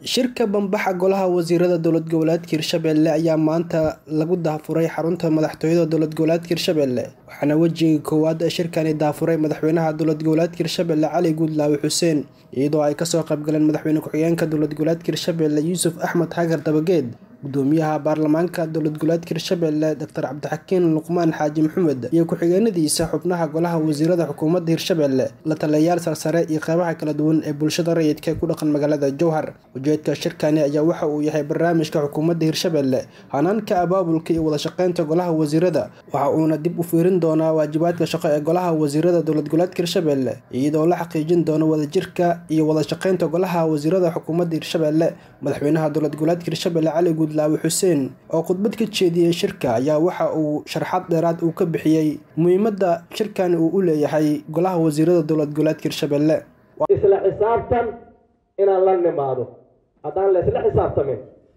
shirka bambaxa golaha wasiirada dowlad goboleedka hirshabelle ayaa maanta lagu daafuray xarunta madaxtooyada dowlad goboleedka hirshabelle waxaana wejiga koowaad ee shirkani daafuray madaxweynaha dowlad goboleedka hirshabelle cali guudlaawe xuseen iyadoo ay kasoo qaybgaleen madaxweyne ku-xigeenka dowlad goboleedka hirshabelle yuusuf axmed xagar dabageed gudoomiyaha baarlamaanka dowlad goboleedka hirshabelle doctor cabdixakiin luqmaan xaaji maxamed iyo ku-xigeenadiisa xubnaha golaha wasiirada xukuumadda hirshabelle la taliyayaal sarsare iyo qeybaha kala duwan ee bulshada rayidka ee ku dhaqan magaalada jowhar ujeedka shirkani ayaa waxa uu yahay barnaamijka xukuumadda hirshabelle hanaanka abaabulka iyo wadashaqeynta golaha wasiirada waxa uuna dib u fiirin doonaa waajibaadka shaqo ee golaha wasiirada dowlad goboleedka hirshabelle iyadoo la xaqiijin doono wadajirka iyo wadashaqeynta golaha wasiirada xukuumadda hirshabelle madaxweynaha dowlad goboleedka hirshabelle cali guudlaawe xuseen oo khudbad ka jeediyey shirka ayaa waxa uu sharxad dheeraad uu ka bixiyey muhiimadda shirkan uu u leeyahay golaha wasiirada dowlad goboleedka hirshabelle isla xisaabtan inaan la nimaado haddaan la isla xisaabtamin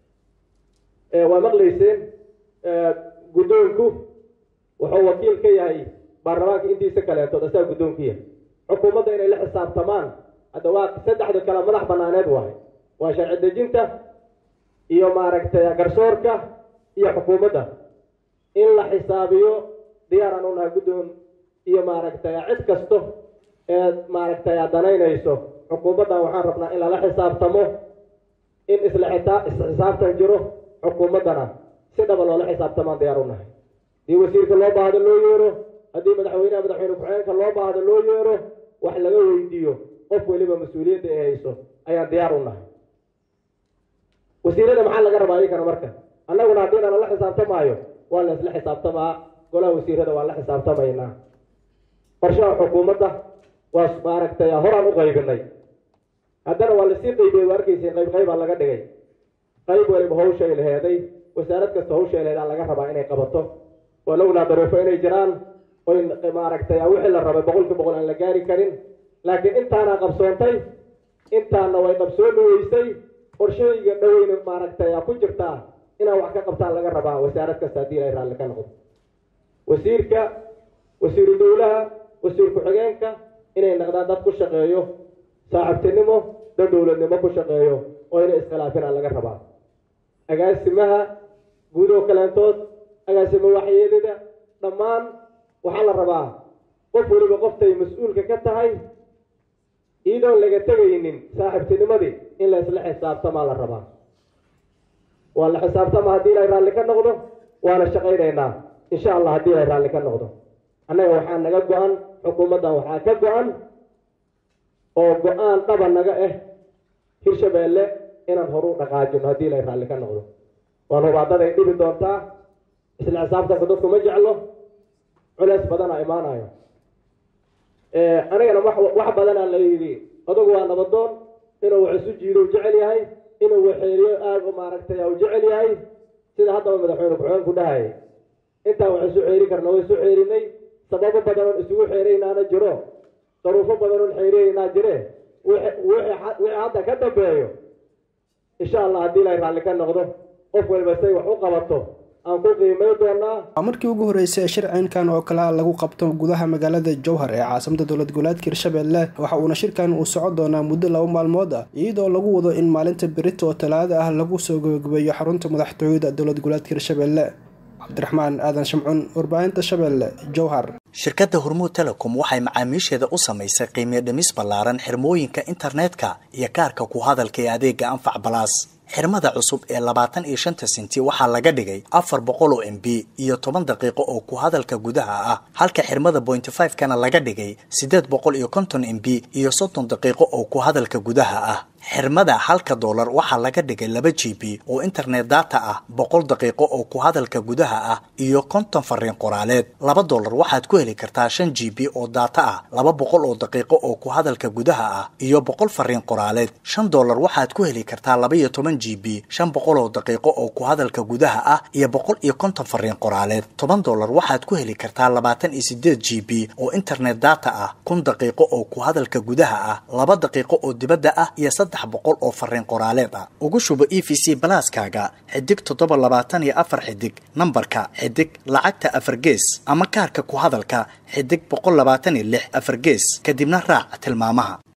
waa maqlayseen guddoonku wuxuu wakiil ka yahay baarlamaanka intiisa kaleeto asaa guddoonkiya xukuumadda inay la xisaabtamaan hadda waa saddexda kale madax banaaneed waay waa sharci dejinta iyo maaragtay garsoorka iyo xukuumadda in la xisaabiyo diyaaraan u nahay guddoon iyo maaragtay cid kasto ee maaragtay danaynayso xukuumaddan waxaan rabnaa in lala xisaabtamo in isla xitaa isxisaabtan jiro xukuumaddana si dhaba loola xisaabtamaan diyaar u nahay haddii wasiirka loo baahdo loo yeero haddii madaxweynaha madaxweyne ku-xigeenka loo baahdo loo yeero wax laga weydiiyo qof weliba mas-uuliyadda ay hayso ayaan diyaar u nahay wasiirada maxaa laga rabaa iyakana marka annaguna haddiina lala xisaabtamaayo waa la isla xisaabtamaa golaha wasiirada waan la xisaabtamaynaa qorshaha xukuumadda waa maaragtay horaan u qaybinay haddana waa lasii qaybiyey waa arkeysa qayb qaybaa laga dhigay qayb waliba hawshay laheeday wasaarad kasta hawshay laheedaa laga rabaa inay qabato waa lognaa daruufo inay jiraan oy maaragtay wixii la rabay boqolkii boqol aan la gaari karin laakiin intaana qabsoontay intaana way qabsooni weysay qorshooyiga dhaweyna maaragtay ku jirtaa inaan wax ka qabtaan laga rabaa wasaarad kasta haddii ay raalli ka noqdo wasiirka wasiiru dowlaha wasiir ku-xigeenka inay naqdaan dad ku shaqeeyo saaxiibtinimo dad dowladnimo ku shaqeeyo oo inay iskhilaafina laga rabaa agaasimaha guud oo kaleentood agaasimo waxyeelida dhammaan waxaa la rabaa qof weliba qoftay mas-uulka ka tahay iyadoon laga tegaynin saaxiibtinimadii in la isla xisaabtamaa la rabaa waa la xisaabtama haddii ilay raalli ka noqdo waana shaqaynaynaa insha allah haddii ilay raalli ka noqdo annaga waxaa naga go-an xukuumaddan waxaa ka go-an oo go-aan dhaba naga ah hirshabeelle inaan horu dhaqaajino haddii ilay raalli ka noqdo waan hubaadaday dhibi doontaa isla xisaabtanka dadku ma jeclo culeys badana imaanayo anigana wax badanaa la yidhi odagu waa nabadoon inuu wax isu jiido u jecel yahay inuu waxeeliyo aada maaragtay u jecel yahay sida haddaba madaxweyne ku-xigeenku dhahayay intaan wax isu xeeri karna way isu xeerinay sababo badan oon isugu xeeraynaana jiro daruufo badan oon xeerinaynaa jire wixii hadda ka dambeeyo insha allah haddii ilay raalli ka noqdo qof waliba say wax u qabato waa markii ugu horeysay ee shircinkan oo kale lagu qabto gudaha magaalada jowhar ee caasimada dowlad goboleedka hirshabelle waxa uuna shirkan uu soco doonaa muddo laba maalmood ah iyadoo lagu wado in maalinta berita oo talaada ah lagu soo gabagabeeyo xarunta madaxtooyada dowlad goboleedka hirshabelle cabdiraxmaan aadan shamcun warbaahinta shabeelle jowhar shirkadda hormuud telecom waxay macaamiisheeda u samaysay qiimiyo dhimis ballaaran xirmooyinka internetka iyo kaarka ku hadalka ee adeega anfac balaas xirmada cusub ee labaatan iyo shanta senti waxaa laga dhigay afar boqol oo m b iyo toban daqiiqo oo ku hadalka gudaha ah halka xirmada bointy five kana laga dhigay siddeed boqol iyo konton m b iyo soddon daqiiqo oo ku hadalka gudaha ah xirmada halka doolar waxaa laga dhigay laba g b oo internet data ah boqol daqiiqo oo ku hadalka gudaha ah iyo konton fariin qoraaleed laba doolar waxaad ku heli kartaa shan g b oo data ah laba boqol oo daqiiqo oo ku hadalka gudaha ah iyo boqol fariin qoraaleed shan doolar waxaad ku heli kartaa laba iyo toban g b shan boqol oo daqiiqo oo ku hadalka gudaha ah iyo boqol iyo konton fariin qoraaleed toban doolar waxaad ku heli kartaa labaatan iyo sideed g b oo internet data ah kun daqiiqo oo ku hadalka gudaha ah laba daqiiqo oo dibadda ah iyo saddex boqol oo fariin qoraaleed ah ugu shubo e v c balaaskaaga xidig toddoba labaatan iyo afar xidig nambarka xidig lacagta afar gees ama kaarka ku hadalka xidig boqol labaatan iyo lix afar gees kadibna raac tilmaamaha